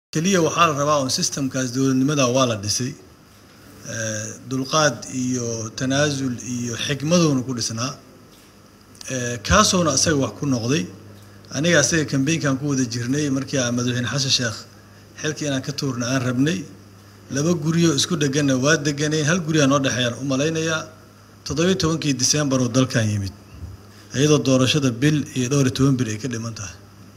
keliya waxaa la rabaa un systemkaas dowladnimada waa la dhisay dulqaad iyo tanaasul iyo xikmaduuna ku dhisnaa kaasuuna asaga wax ku noqday aniga asaga kambeynkan ku wada jirnay markii aan madaxweyne xasan sheekh xilkii inaan ka tuurna aan rabnay laba guryo isku dheganna waa deganeen hal guriyaa noo dhexeeyaan u malaynayaa toddobiyo tobankii disembar oo dalkan yimid iyadoo doorashada bil iyo dhowr iyo toban bil ay ka dhiman tahay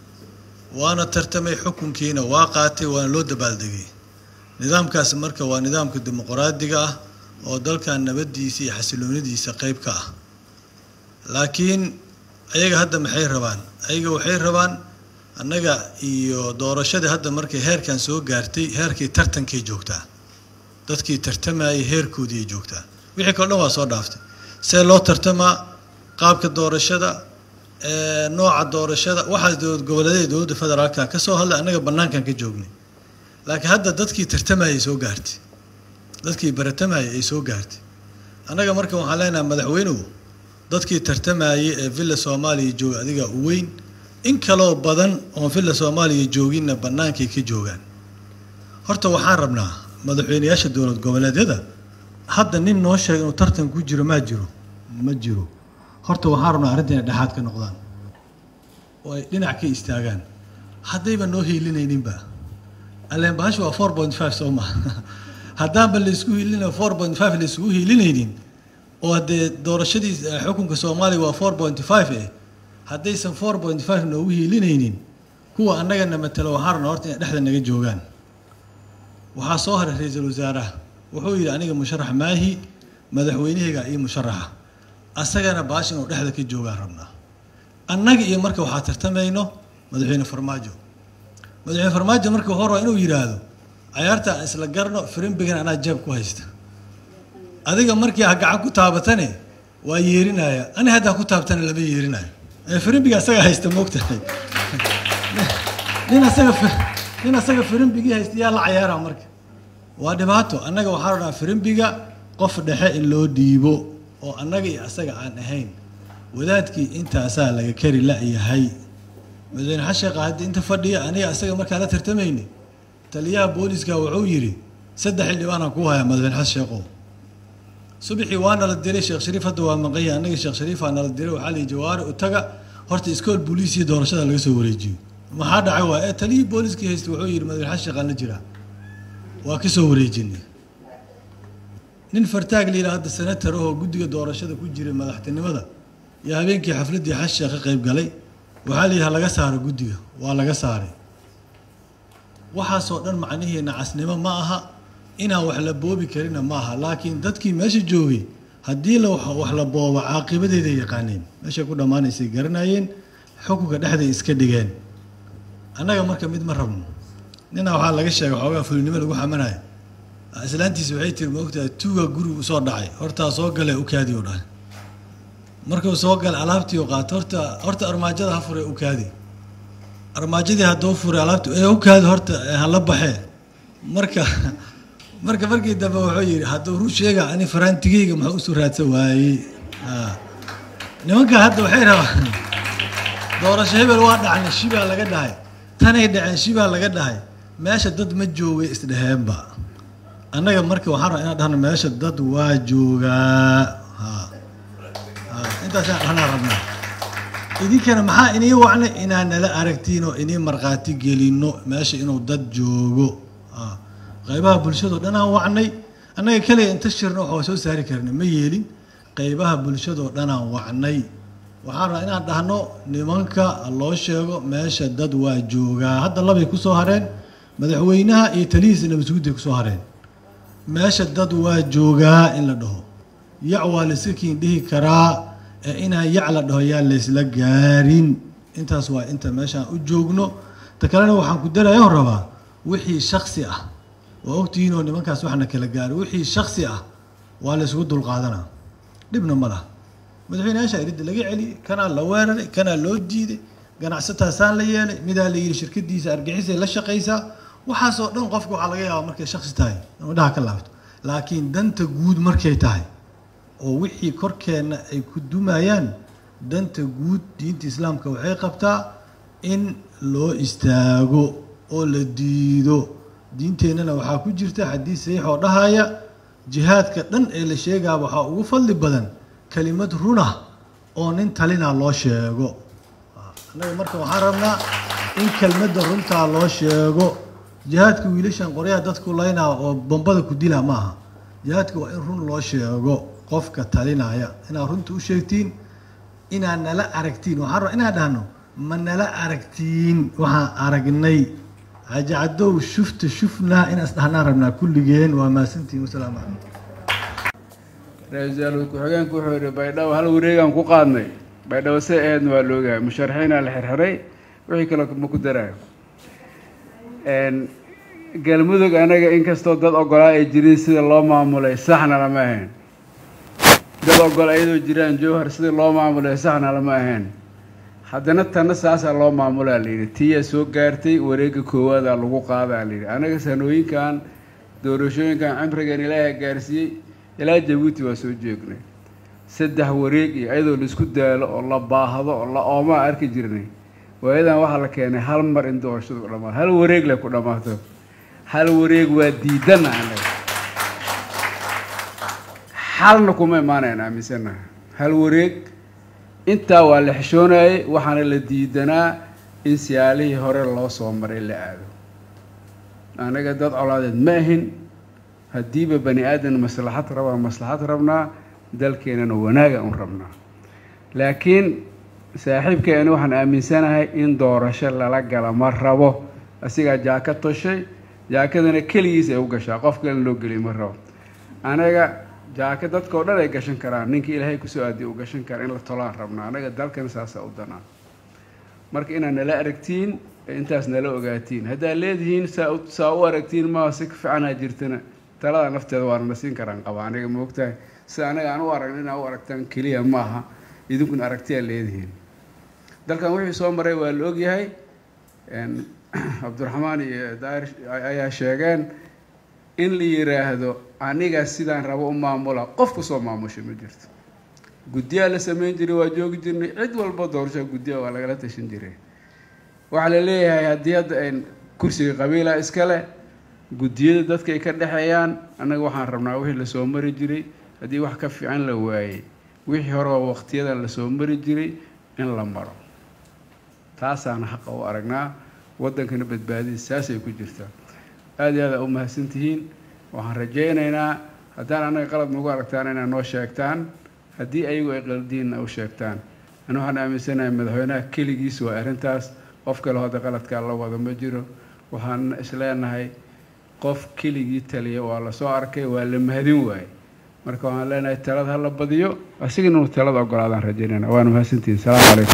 waana tartamay xukunkiina waa qaatay waana loo dabaaldegay nidaamkaasi marka waa nidaamka dimuqraadiga ah oo dalkan nabadiisa iyo xasiloonidiisa qeyb ka ah laakiin ayaga hadda maxay rabaan ayaga waxay rabaan annaga iyo doorashadii hadda markay heerkan soo gaartay heerkii tartankay joogtaa dadkii tartamayay heerkoodiiay joogtaa wixii kale dhan waa soo dhaaftay see loo tartamaa qaabka doorashada nooca doorashada waxaas dowlad goboleedae dowladda federaalka ka soo hadlay annaga bannaankan ka joognay laakiin hadda dadkii tartamayay soo gaartay dadkii baratamayay ay soo gaartay annaga marka waxaan leenahay madaxweynuhu dadkii tartamayay ee villa soomaaliya jooga adiga u weyn in kaloo badan oon villa soomaaliya jooginna bannaankay ka joogaan horta waxaan rabnaa madaxweyneyaasha dowlad goboleedyada hadda nin noo sheega inuu tartan ku jiro maa jiro ma jiro horta waxaan rabnaa arrinta inay dhexaad ka noqdaan oo ay dhinac ka istaagaan haddayba noo hiilinayninba alleen bahasha waa four point five soo maha haddaanba laysku hiilina four point five layskugu hiilinaynin oo haddee doorashadii xukunka soomaaliya waa four point five eh haddaysan four point five noogu hiilinaynin kuwa annagana matalo waxaan rabnaa horta inay dhexda naga joogaan waxaa soo haray ra-iisul wasaaraha wuxuu yidhi aniga musharax maahi madaxweynahayga ii musharaxa asagana baash inuu dhexda ka joogaan rabnaa annaga iyo marka waxaa tartamayno madaxweyne farmaajo madaxweyne farmaajo marka wuxuu rabaa inuu yidhaahdo cayaarta aan isla garno firimbigan anaa jeeb ku haysta adiga markii ha gacan ku taabatane waa yeerinaya ani haddaa ku taabtana lama yeerinayo firimbiga asaga haysta moogtahay nin asaga nin asaga firimbigii haysta yaa la cayaara marka waa dhibaato annaga waxaa rabnaa firimbiga qof dhexe in loo dhiibo oo annaga iyo asaga aan ahayn wadaadkii intaasaa laga kari la-yahay madaxweyne xasheeqa haddii inta fadhiya aniga asaga markaan la tartamayni taliyaha booliska wuxuu yidhi saddex xildhibaanaan kuu hayaa madaxweyne xasan sheeqow subaxii waa nala diray sheekh shariif hadda waa maqanya annaga sheekh shariifaa nala diray waxaa lihi jawaari u taga horta iskool booliisiyo doorashada laga soo wareejiyo maxaa dhacay waa ee taliyihii booliskii haysta wuxuu yidhi madaxweyne xasan sheeqaan la jiraa waa ka soo wareejinay nin fartaag la yidhaha hadda senatar ahoo guddiga doorashada ku jiray madaxtinimada iyo habeenkii xafladdii xasan sheekh ka qayb galay waxaa la yidhaha laga saaro guddiga waa laga saaray waxaasoo dhan macnihii nacasnimo ma aha inaan wax la boobi karina ma aha laakiin dadkii meesha joogay haddii la wax la boobo caaqibadeeday yaqaaneen meeshay ku dhammaanaysay garanayeen xukunka dhexday iska dhigeen annaga marka mid ma rabno ninaa waxaa laga sheegay xoogaa fulinimo lagu xamanayo islaantiisa waxay tiri maogtahay tuuga gurigu usoo dhacay hortaa soo gale ukaadi u dhahay markuu soo gala alaabtii u qaato horta horta armaajada ha fure ukaadi armaajadii hadduu furay alaabti ee ukaadi horta hala baxee marka marka markii dambe wuxuu yidhi hadduu ru sheega ani faraantigeyga maxuu usoo raadsan waayey nimanka hadda waxay rabaan doorasho hebel waa dhacnay shibaa laga dhahay tanay dhaceen shibaa laga dhahay meesha dad ma joogay isdheheenba annaga marka waxaan rabaa inaan dhahno meesha dad waa joogaa intaasaan dhahnaa rabnaa idinkana maxaa inii wacnay inaan nala aragtiin oo inii markhaati gelino meesha inuu dad joogo qaybaha bulshado dhan aan wacnay annaga kaliya inta shirna waxaa soo saari karna ma yeelin qaybaha bulshadoo dhan aan wacnay waxaan rabaa inaan dhahno nimanka loo sheego meesha dad waa joogaa hadda labay kusoo hareen madaxweynaha iyo talihiisa nabadsuguday kusoo hareen meesha dad waa joogaa in la dhaho yac waa laysakiin dhihi karaa ee inaan yac la dhaho yaa laysla gaarin intaas waa inta meeshaan u joogno ta kalena waxaan ku darayo rabaa wixii shaksi ah waa ogtihiin oo nimankaas waxna kala gaaro wixii shaksi ah waa laysugu dulqaadanaa dhibna ma laha madaxweyneyaasha iridda laga celiyey kanaa la weeraray kanaa loo diiday ganacsataasaan la yeelay midaa la yidhi shirkadiisa argixisay la shaqaysaa waxaasoo dhan qofka waxaa laga yaabaa markay shaksi tahay inuu dhaha ka laabto laakiin danta guud markay tahay oo wixii korkeenna ay ku dumayaan danta guud diinta islaamka waxay qabtaa in loo istaago oo la diido diinteennana waxaa ku jirta xadiis saxiix oo dhahaya jihaadka dhan ee la sheegaa waxaa ugu fadli badan kelimad runa oo nin talina loo sheego annaga marka waxaan rabnaa in kelmadda runtaa loo sheego jihaadka wiilashan qoryaha dadku laynaa oo bombada ku dila maaha jihaadka waa in run loo sheego qofka talinaya inaad runta u sheegtiin inaad nala aragtiin waxaan rabaa inaan dhahno ma nala aragtiin waxaan aragnay hajacadow shufta shufnaa inaan isdhahnaan rabnaa kulligeen waa mahadsantiin wasalaamu calaykum ra-iisul ku-xigeenku wuxuu yihi baydhabo hal wareegaan ku qaadnay baydhabo se aheedna waa la ogahay musharaxiinaa la xirxiray wixii kale ma ku daraayo galmudug anaga inkastoo dad ogolaa ay jirin sida loo maamulay saxna lama ahayn dad ogol ayadoo jiraan jowhar sida loo maamulay saxna lama ahayn haddana tanna saasaa loo maamulaa layidhi tiyaa soo gaartay wareegga koowaadaa lagu qaadaa layidhi anaga sanooyinkan doorashooyinkan cimrigan ilaaha gaarsiiyey ilaa jabuuti waa soo joognay saddex wareeg iyo ayadoo laisku daalo oo la baahdo oo la oomaa arki jirnay waayadan waxaa la keenay hal mar in doorashadu ku dhamaato hal wareeg le ku dhammaato hal wareeg waa diidana anaga xalna kuma imaanayn aaminsanaha hal wareeg intaa waa la xishoonayay waxaana la diidanaa in siyaalihii hore loo soo maray la aado anaga dad colaadeed ma ahin haddiiba bani aadan maslaxad rabaa maslaxad rabnaa dalkeenana wanaaga un rabnaa laakiin saaxiibkeena waxaan aaminsanahay in doorasho lala gala ma rabo asigaa jaaka toshay jaakadana keligiis ay u gashaa qof kalena loo geliy ma rabo anaga jaaka dadka oo dhan ay gashan karaan ninkii ilaahay kusoo aadiya u gashan kara in la tolaan rabnaa anaga dalkan saasa u danaa marka inaad nala aragtiin intaas nala ogaatiin haddaad leedihiin saa saa u aragtiin maa si ka fiicanaa jirtana talada nafteeda waana na siin karaan qaba aniga ma ogtahay sida anaga aan u aragno inaa u aragtaan keliya ma aha idinkuna aragtiyaa leedihiin dalkan wixii soo maray waa la ogyahay cabdiraxmaan iyo daahir ayaa sheegeen in la yiraahdo aniga sidaan rabo u maamula qof kusoo maamusha ma jirto guddiyaa la sameyn jiray waa joogi jirnay cid walba doorashaa guddiya waa lagala tashan jiray waxaa la leeyahay haddii hadda ayn kursiga qabiila iskale guddiyada dadka ay ka dhexeeyaan annaga waxaan rabnaa wixii lasoo mari jiray haddii wax ka fiican la waayey wixii hore oo waqtiyadan lasoo mari jiray in la maro taasaan xaqa u aragnaa waddankana badbaadadiis saasay ku jirtaa aada iyo aad aa u mahadsan tihiin waxaan rajaynaynaa haddaan annaga qalad nagu aragtaan inaad noo sheegtaan haddii ayagu ay qaldiinna u sheegtaan ana waxaan aaminsanahay madaxweynaha keligiis waa arrintaas qof kale hadda qaladkaa la wada ma jiro waxaan isleenahay qof keligii taliya waa lasoo arkay waa la mahadin waaye marka waxaan leenahay talada hala badiyo asigana uu talada ogolaadaan rajaynayna waana mahadsantihiin salaamu calaykum